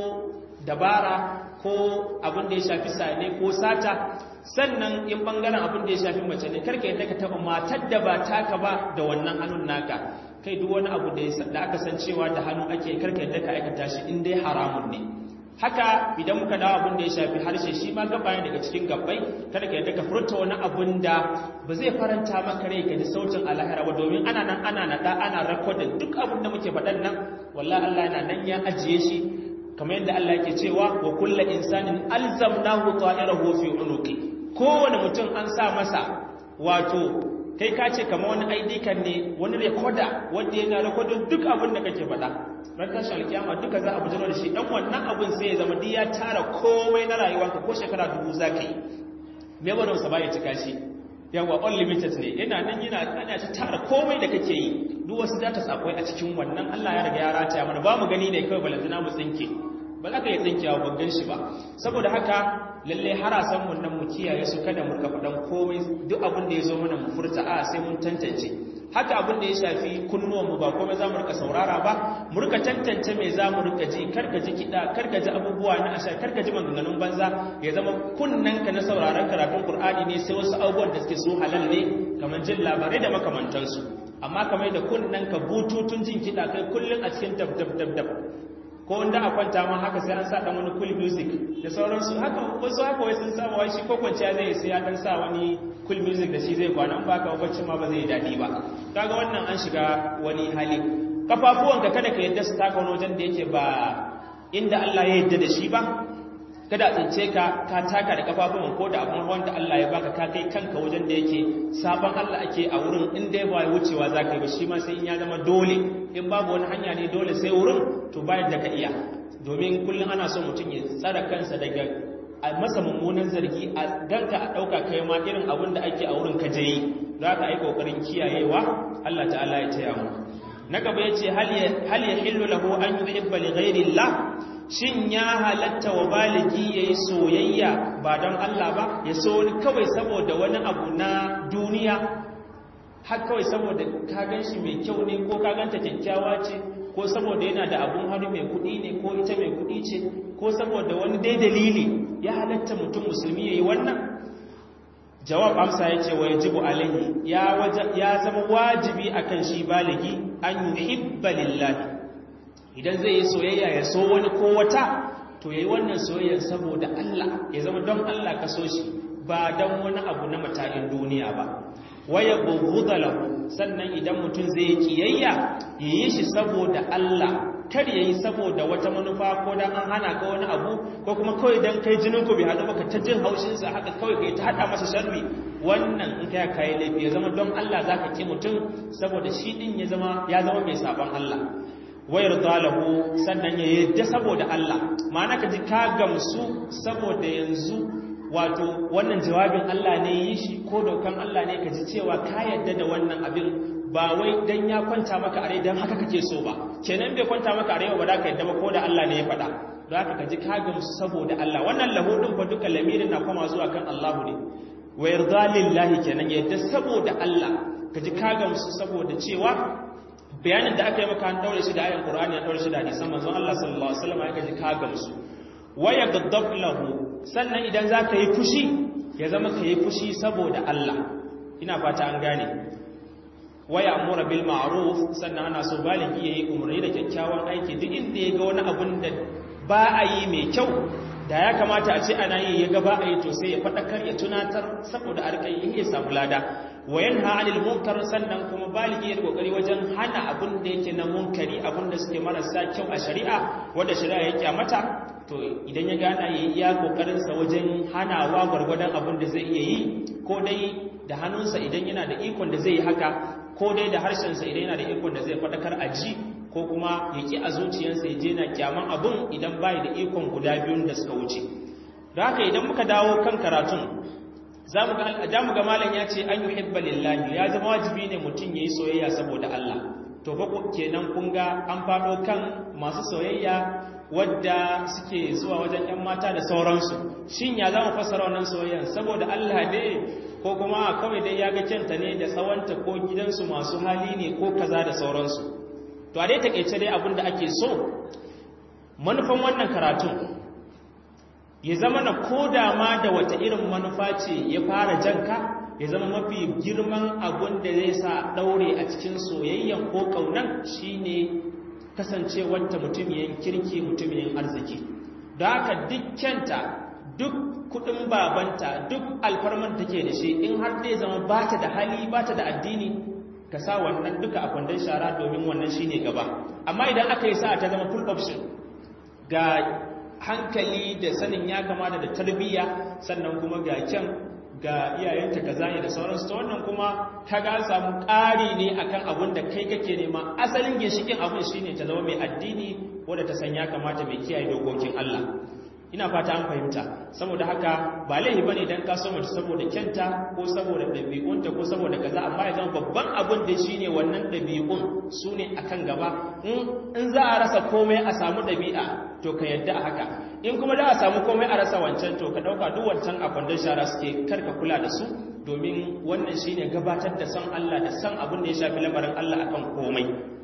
dabara ko abin da ya shafi sane ko sata sannan in bangaren abin da ya shafi mace ne karka yadda ka taba matar da ba taka ba da wannan hannun naka kai duk wani abu da aka san cewa da hannu ake karka yadda ka aikata shi in dai haramun ne haka idan muka dawo abin da ya shafi harshe shi ma gaba ne daga cikin gabbai kada ka yadda ka furta wani abun da ba zai faranta maka rai ka ji sautin alahira ba domin ana nan ana nada ana rakodin duk abin da muke faɗan nan wallahi Allah yana nan ya ajiye shi kamar yadda Allah yake cewa wa kullu insanin alzamnahu ta'irahu fi unuqi kowane mutum an sa masa wato kai ka ce kama wani ID kan ne wani rekoda wanda yana rekodin duk abin da kake faɗa ran tashi alkiyama duka za a bujiro da shi dan wannan abin sai ya zama duk ya tara komai na rayuwarka ko shekara dubu za ka yi me ba sa baya cika shi yawa unlimited ne yana nan yana ana ta tara komai da kake yi duk wasu data akwai a cikin wannan Allah ya riga ya rataya mana ba mu gani ne kawai balantana mu tsinke ba za ka yi tsinkewa ban gan shi ba saboda haka lalle harasan mun nan mu kiyaye su kada mu rika faɗan komai duk abin da ya zo mana mu furta a sai mun tantance haka abin da ya shafi kunnuwan mu ba komai za mu rika saurara ba mu rika tantance me za mu rika ji karka ji kiɗa karka ji abubuwa na asha karka ji maganganun banza ya zama kunnanka na sauraron karatun qur'ani ne sai wasu abubuwan da suke so halal ne kamar jin labarai da makamantansu amma kamar da kunnanka bututun jin kiɗa kai kullum a cikin dab dab dab dab ko wanda a kwanta ma haka sai an sa dan wani cool music da sauransu haka wasu haka wai sun samu wai shi ko kwanciya zai sai ya dan sa wani cool music da shi zai kwana an baka bacci ma ba zai dadi ba kaga wannan an shiga wani hali kafafuwanka kada ka yadda su taka wani wajen da yake ba inda Allah ya yadda da shi ba kada a tsince ka ka taka da kafafuwan ko da abun wanda Allah ya baka ka kai kanka wajen da yake sabon Allah ake a wurin in dai ba wucewa za ka yi ba shi ma sai in ya zama dole in babu wani hanya ne dole sai wurin to bayan da ka iya domin kullum ana son mutum ya tsara kansa daga a masa mummunan zargi a ganka a ɗauka kai ma irin abin da ake a wurin ka je yi za ka yi ƙoƙarin kiyayewa Allah ta'ala ya taya mu na gaba ya ce hal ya hillu lahu an yuhibba li ghairillah shin ya halatta wa baligi ya yi soyayya ba don Allah ba ya so wani kawai saboda wani abu na duniya har kawai saboda ka gan shi mai kyau ne ko ka ganta kyakkyawa ce ko saboda yana da abun hannu mai kuɗi ne ko ita mai kuɗi ce ko saboda wani dai dalili ya halatta mutum musulmi ya yi wannan jawab amsa ya ce wa ya jibu alaihi ya zama wajibi akan shi baligi an yuhibba lillahi idan zai yi soyayya ya so wani ko wata to yayi wannan soyayyar saboda Allah ya zama don Allah ka so shi ba don wani abu na matakin duniya ba waya bughudha lahu sannan idan mutum zai kiyayya yayi shi saboda Allah kar yayi saboda wata manufa ko dan an hana ka wani abu ko kuma kawai dan kai jinin ku bai hadu baka ta jin haushin sa haka kawai kai ta hada masa sharri wannan in kai kai laifi ya zama don Allah zaka ki mutum saboda shi din ya zama ya zama mai sabon Allah wayar zalahu sannan ya yadda saboda Allah ma'ana ka ji ka gamsu saboda yanzu wato wannan jawabin Allah ne yi shi ko dokan Allah ne ka ji cewa ka yadda da wannan abin ba wai dan ya kwanta maka a rai dan haka kake so ba kenan bai kwanta maka a rai ba da ka yadda ba ko da Allah ne ya faɗa don haka ka ji ka gamsu saboda Allah wannan lahu din fa duka lamirin na koma zuwa kan Allahu ne wa yarda lillahi kenan yadda saboda Allah ka ji ka gamsu saboda cewa bayanin da aka yi maka an daure shi da ayan Qur'ani an daure shi da hadisan manzon Allah sallallahu alaihi wasallam aka ji ka gamsu wa yaghdab lahu sannan idan zaka yi fushi ya zama ka yi fushi saboda Allah ina fata an gane wa ya'muru bil ma'ruf sannan ana so baligi yayi umarni da kyakkyawan aiki duk inda ya ga wani abun da ba a yi mai kyau da ya kamata a ce ana yi ya ga ba a yi to sai ya faɗakar ya tunatar saboda a riƙa yi ya samu lada wa yanha anil munkar sannan kuma baligi ya kokari wajen hana abin da yake na munkari abin da suke marasa kyau a shari'a wanda shari'a ya kyamata to idan ya gana yayi iya kokarin sa wajen hanawa gwargwadon abin da zai iya yi ko dai da hannunsa idan yana da ikon da zai yi haka ko dai da harshen sa idan yana da ikon da zai fadakar a ji ko kuma ya ki a zuciyarsa ya je na kyaman abin idan bai da ikon guda biyun da suka wuce don haka idan muka dawo kan karatun za mu ga malam ya ce an yi hibba lillahi ya zama wajibi ne mutum ya yi soyayya saboda Allah to fa kenan kun ga an faɗo kan masu soyayya wadda suke zuwa wajen 'yan mata da sauransu shin ya zama fassara wannan soyayyan saboda Allah ne ko kuma kawai dai ya ga kyanta ne da tsawonta ko gidansu masu hali ne ko kaza da sauransu to a dai takeice dai abin da ake so manufan wannan karatun ya zama na koda ma da wata irin manufa ce ya fara janka ya zama mafi girman abun da zai sa daure a cikin soyayyan ko kaunan shine kasancewar ta mutumiyan kirki mutumiyan arziki da haka dukkanta duk kudin babanta duk alfarman take da shi in har zai zama bata da hali bata da addini ka sa wannan duka a kwandon shara domin wannan shine gaba amma idan aka yi sa ta zama full option ga hankali da sanin ya kamata da tarbiyya sannan kuma ga kyan ga iyayenta kaza ne da sauransu ta wannan kuma ka ga samu ƙari ne akan abin da kai kake nema asalin ginshikin abin shine ta zama mai addini wadda ta san ya kamata mai kiyaye dokokin Allah ina fata an fahimta saboda haka ba laifi bane dan ka so mace saboda kyanta ko saboda dabi'unta ko saboda kaza amma ya zama babban abin da shine wannan dabi'un sune akan gaba in za a rasa komai a samu dabi'a to ka yadda a haka in kuma da a samu komai a rasa wancan to ka dauka duk wancan a kwandon shara suke karka kula da su domin wannan shine gabatar da san Allah da san abin da ya shafi lamarin Allah akan komai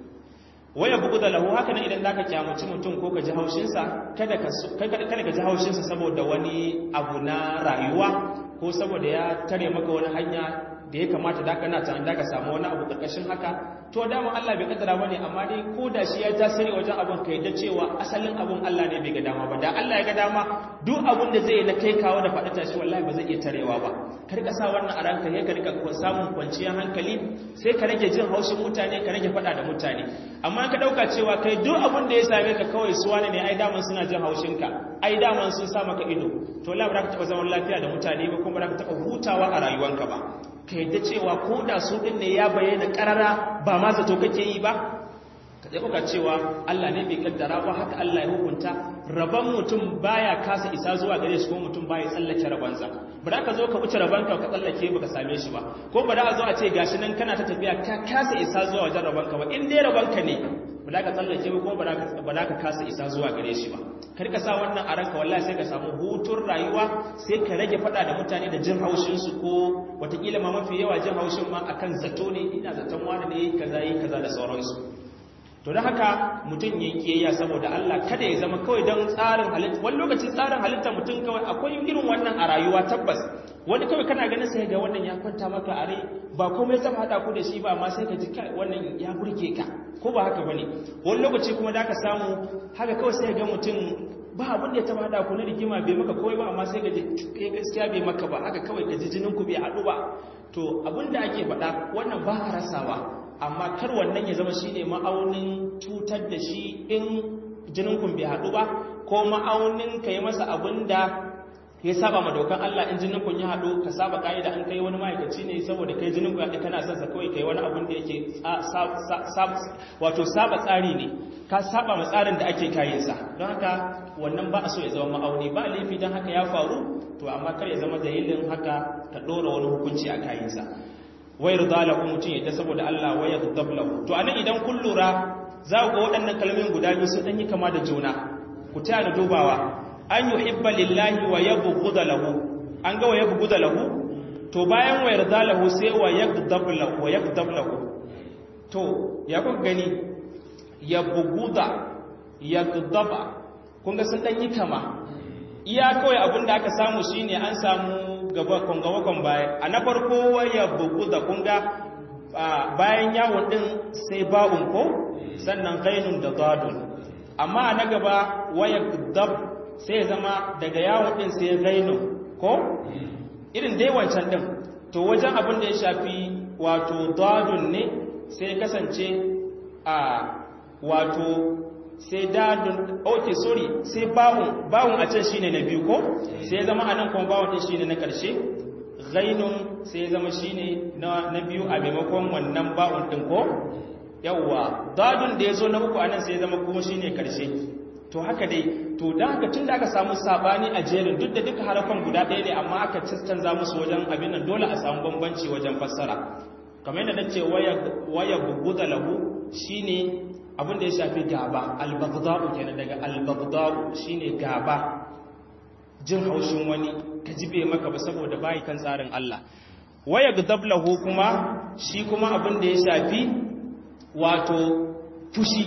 waya bugu da lahu haka nan idan zaka kyamuci mutum ko ka ji haushinsa kada ka kada ka ji haushinsa saboda wani abu na rayuwa ko saboda ya tare maka wani hanya da ya kamata da kana ta da ka samu wani abu karkashin haka to dama Allah bai kaddara bane amma dai ko da shi ya tasiri wajen abun kai da cewa asalin abun Allah ne bai ga dama ba da Allah ya ga dama duk abun da zai na kai kawo da faɗi tashi wallahi ba zai iya tarewa ba kar ka sa wannan a ranka ya ka rika samun kwanciyar hankali sai ka rage jin haushin mutane ka rage faɗa da mutane amma ka dauka cewa kai duk abun da ya same ka kawai su wani ne ai daman suna jin haushin ka ai daman sun sa maka ido to wallahi ba za ka taɓa zaman lafiya da mutane ba kuma ba za ka taɓa hutawa a rayuwanka ba ka yadda cewa ko da su ɗin ne ya bayyana ƙarara ba ma zato kake yi ba ka tsaye kuka cewa Allah ne bai kaddara ba haka Allah ya hukunta rabon mutum baya kasa isa zuwa gare shi ko mutum baya tsallake rabonsa ba da ka zo ka wuce rabonka ka tsallake ba ka same shi ba ko ba da a zo a ce gashi nan kana ta tafiya ka kasa isa zuwa wajen rabonka ba in dai rabonka ne ba da ka tsallake ba ko ba da ka kasa isa zuwa gare shi ba kar ka sa wannan a ranka wallahi sai ka samu hutun rayuwa sai ka rage fada da mutane da jin haushin su ko watakila ma mafi yawa jin haushin ma akan zato ne ina zaton wani ne kaza yi kaza da sauransu to da haka mutum ya kiyayya saboda Allah kada ya zama kawai don tsarin halitta wani lokacin tsarin halitta mutum kawai akwai irin wannan a rayuwa tabbas wani kawai kana ganin sai ga wannan ya kwanta maka a rai ba komai zama hada ku da shi ba amma sai ka ji wannan ya burge ka ko ba haka bane wani lokaci kuma da ka samu haka kawai sai ga mutum ba abin da ya taba hada ku na rigima bai maka kawai ba amma sai ka ji kai gaskiya bai maka ba haka kawai ka ji jinin ku bai haɗu ba to abin da ake faɗa wannan ba a rasawa amma kar wannan ya zama shine ma'aunin cutar da shi in jinin ku bai haɗu ba ko ma'aunin ka yi masa abin da ya saba ma dokan Allah in jinin kun ya haɗu ka saba ka'ida an kai wani ma'aikaci ne saboda kai jinin ku ya kana son sa kawai kai wani abin da yake wato saba tsari ne ka saba ma tsarin da ake kayin sa don haka wannan ba a so ya zama ma'auni ba laifi don haka ya faru to amma kar ya zama dalilin haka ka ɗora wani hukunci a kayin sa wayar dalahu mutum ya ta saboda Allah wayar dablahu to anan idan kun lura za ku ga waɗannan kalmomin guda biyu sun ɗan yi kama da juna ku taya da dubawa an yi hibba lillahi wa yabu guda lahu an ga wa yabu guda lahu to bayan wa yarda lahu sai wa yagdab lahu to ya kuka gani yabu guda yagdaba kun ga sun dan yi kama iya kawai abinda aka samu shine an samu gaba kon baya a na farko wa yabu guda kun ga bayan yawon din sai ba'un ko sannan gainun da gadun amma na gaba waya dab sai zama daga yawon din sai gainu ko irin dai wancan din to wajen abin da ya shafi wato dadun ne sai kasance a wato sai dadun ok sorry sai bawun bawun a can shine na biyu ko sai zama anan kuma bawun din shine na karshe gainun sai zama shine na na biyu a maimakon wannan bawun din ko yawwa dadun da yazo na uku anan sai zama kuma shine karshe to haka dai to da haka tun da aka samu sabani a jerin duk da duka harafan guda ɗaya ne amma aka canza musu wajen abin nan dole a samu bambanci wajen fassara kamar yadda nace waya waya buguda lahu shine abin da ya shafi gaba albagda'u kenan daga albagda'u shine gaba jin haushin wani ka jibe maka ba saboda bai kan tsarin Allah waya gdablahu kuma shi kuma abin da ya shafi wato fushi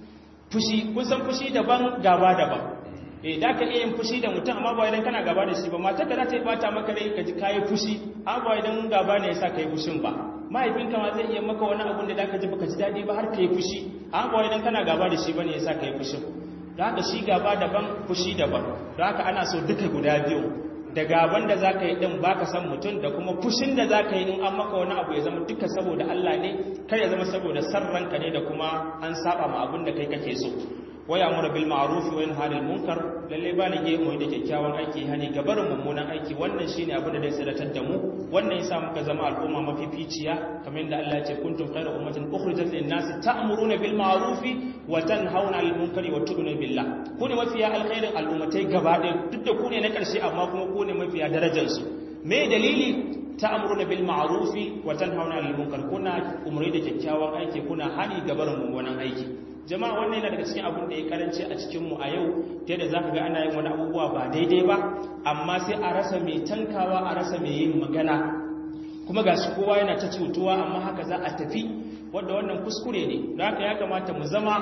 fushi kun san fushi daban gaba daban eh da ka iya yin fushi da mutum amma ba idan kana gaba da shi ba matar ka za ta yi bata maka rai ka ji kayi fushi amma ba idan gaba ne yasa kai fushin ba mahaifinka ma zai iya maka wani abun da zaka ji baka ji dadi ba har kai fushi amma ba idan kana gaba da shi bane yasa kai fushin da haka shi gaba daban fushi daban da haka ana so duka guda biyu da gaban da zaka yi din baka san mutum da kuma fushin da zaka yi in an maka wani abu ya zama duka saboda Allah ne kar ya zama saboda sarranka ne da kuma an saba ma abin da kai kake so waya amura bil ma'ruf wa yanha 'anil munkar lalle ba ne ge mu da kyakkyawan aiki hani gabarin mummunan aiki wannan shine abin da zai sadatar da mu wannan yasa muka zama al'umma mafificiya kamar yadda Allah ya ce kuntum khayra ummatin ukhrijat lin nas ta'muruna bil ma'ruf wa tanhauna 'anil munkari wa tu'minuna billah ku ne mafiya alkhairin al'ummatai gaba ɗaya duk da ku ne na ƙarshe amma kuma ku ne mafiya darajar su me dalili ta'muruna bil ma'ruf wa tanhauna 'anil munkar kuna umri da kyakkyawan aiki kuna hani gabarin mummunan aiki jama'a wannan yana daga cikin abin da ya karanci a cikinmu a yau ta yadda za ka ga ana yin wani abubuwa ba daidai ba amma sai a rasa mai tankawa a rasa mai yin magana kuma ga shi kowa yana ta cutuwa amma haka za a tafi wadda wannan kuskure ne da haka ya kamata mu zama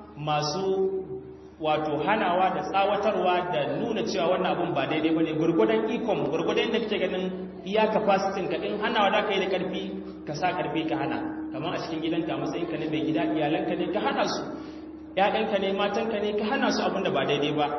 masu wato hanawa da tsawatarwa da nuna cewa wannan abun ba daidai ba ne gurgudan ikon gurgudan da kake ganin iya capacity ka in hanawa da ka yi da karfi ka sa karfi ka hana kamar a cikin gidanka matsayin ka ne mai gida iyalanka ne ka hana su ƴaƴanka ne matanka ne ka hana su abin da ba daidai ba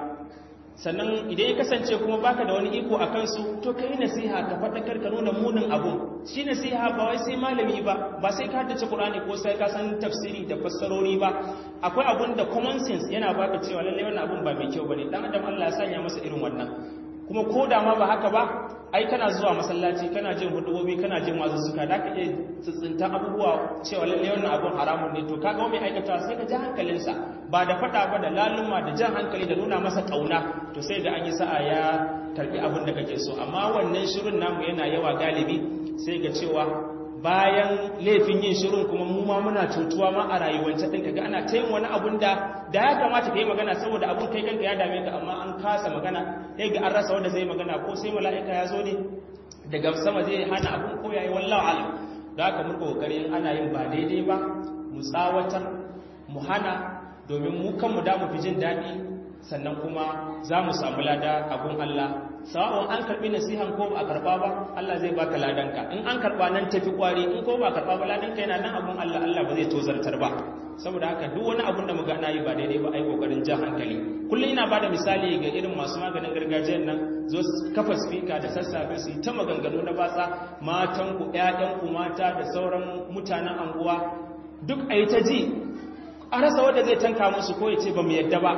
sannan idan ya kasance kuma baka da wani iko a kansu to ka yi nasiha ka faɗakar ka nuna munin abun shi nasiha ba wai sai malami ba ba sai ka haddace Qur'ani ko sai ka san tafsiri da fassarori ba akwai abun da common sense yana baka cewa lalle wannan abun ba mai kyau bane dan adam Allah ya sanya masa irin wannan kuma ko da ma ba haka ba ai kana zuwa masallaci kana jin hudubobi kana jin wazuzzuka da ka iya tsintsinta abubuwa cewa lalle wannan abun haramun ne to kaga mai aikata sai ka ji hankalinsa ba da fada ba da laluma da jan hankali da nuna masa kauna to sai da an yi sa'a ya karbi abin da kake so amma wannan shirin namu yana yawa galibi sai ga cewa bayan laifin yin shirin kuma mu ma muna cutuwa ma a rayuwance ɗin kaga ana ta yin wani abun da da ya kamata ka yi magana saboda abun kai kanka ya dame ka amma an kasa magana sai ga an rasa wanda zai magana ko sai mala'ika ya zo ne daga sama zai hana abun ko yayi wallahu alam da haka mun kokari in ana yin ba daidai ba mu tsawatar mu hana domin mu kanmu da mu fi jin daɗi sannan kuma za mu samu lada a gun Allah sawa'un an karbi nasihan ko ba a karba ba Allah zai baka ladanka in an karba nan tafi kwari in ko ba karba ba ladanka yana nan abun Allah Allah ba zai tozartar ba saboda haka duk wani abun da muga ana yi ba daidai ba ai kokarin jan hankali kullum ina bada misali ga irin masu maganin gargajiyar nan zo kafa speaker da sassafe su yi ta maganganu na batsa matan ku ƴaƴan ku mata da sauran mutanen anguwa duk ayi ta ji a rasa wanda zai tanka musu ko ya ce ba mu yadda ba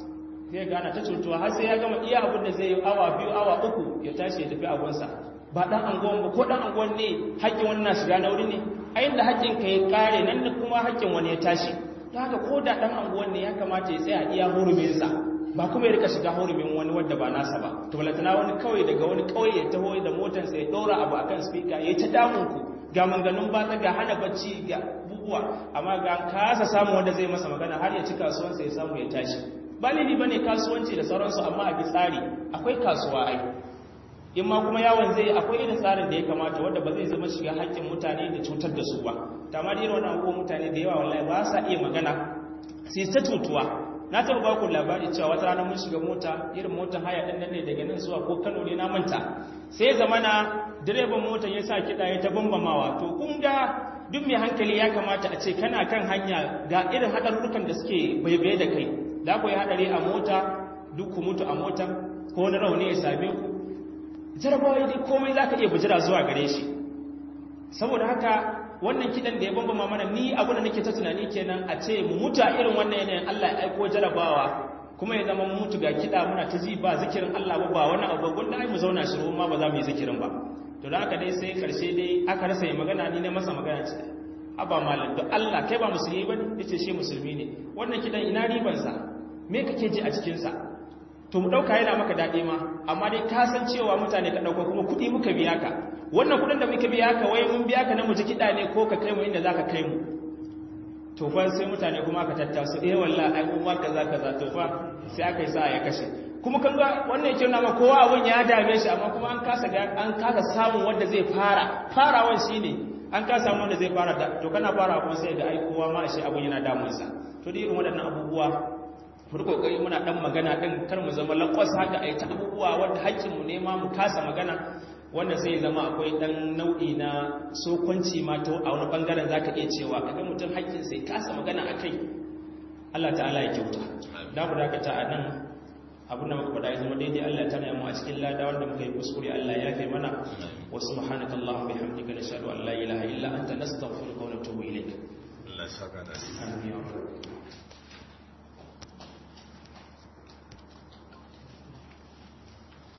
zai gana ta cutuwa har sai ya gama iya abin da zai yi awa biyu awa uku ya tashi ya tafi agonsa ba dan anguwan ba ko dan anguwan ne haƙƙin wani na shiga na wuri ne a inda haƙƙin ka ya kare nan da kuma haƙƙin wani ya tashi ta haka ko da dan anguwan ne ya kamata ya tsaya iya huruminsa ba kuma ya rika shiga hurumin wani wadda ba nasa ba to balatana wani kawai daga wani kauye ya taho da motarsa ya ɗora abu akan speaker ya ta damun ku ga manganun batsa ga hana bacci ga bubuwa amma ga kasa samu wanda zai masa magana har ya ci kasuwansa ya samu ya tashi ba laifi ba ne kasuwanci da sauransu amma a bi tsari akwai kasuwa ai in ma kuma yawon zai akwai irin tsarin da ya kamata wadda ba zai zama shiga haƙƙin mutane da cutar da su ba ta ma irin wani abubuwan mutane da yawa wallahi ba sa iya magana sai ta tutuwa na taɓa ba ku labari cewa wata rana mun shiga mota irin motar haya ɗin nan ne daga nan zuwa ko kano ne na manta sai zamana direban motar ya sa kiɗa ya ta bambamawa to kun ga duk mai hankali ya kamata a ce kana kan hanya ga irin haɗarurrukan da suke baibaye da kai za ku yi haɗari a mota duk ku mutu a mota ko wani rauni ya same ku jarabawa dai komai za ka iya bujira zuwa gare shi saboda haka wannan kiɗan da ya bambama mana ni abu da nake ta tunani kenan a ce mu mutu a irin wannan yanayin Allah ya aiko jarabawa kuma ya zama mu mutu ga kiɗa muna ta ji ba zikirin Allah ba ba wani abu gwanda ai mu zauna shiru ma ba za mu yi zikirin ba to da haka dai sai karshe dai aka rasa yi magana ni na masa magana ce aba malam don Allah kai ba musulmi ba ne yace shi musulmi ne wannan kiɗan ina ribansa me kake ji a cikinsa to mu ɗauka yana maka daɗi ma amma dai ka san cewa mutane ka ɗauka kuma kuɗi muka biya ka wannan kuɗin da muka biya ka wai mun biya ka na mu ji kiɗa ne ko ka kai mu inda za ka kai mu to fa sai mutane kuma aka tattasu eh wallahi ai kuma kaza kaza to fa sai aka yi sa ya kashe kuma kan ga wannan yake nuna kowa abun ya dame shi amma kuma an kasa an kasa samun wanda zai fara farawan shine an kasa samun wanda zai fara da to kana fara kuma sai da ai kowa ma shi abun yana damun sa to da irin waɗannan abubuwa mu kokari muna dan magana din kar mu zama lakwas haka ai ta abubuwa wanda haƙƙin mu ne ma mu kasa magana wanda sai zama akwai dan nau'i na sokonci ma to a wani bangaren zaka iya cewa kaga mutum haƙƙin sai kasa magana akai Allah ta'ala ya kyauta da mu dakata a nan abin da muka faɗa ya zama daidai Allah ta mu a cikin lada wanda muka yi kuskure Allah ya kai mana wa subhanaka allahumma bihamdika nashhadu an la ilaha illa anta nastaghfiruka wa natubu ilayk Allah saka da amin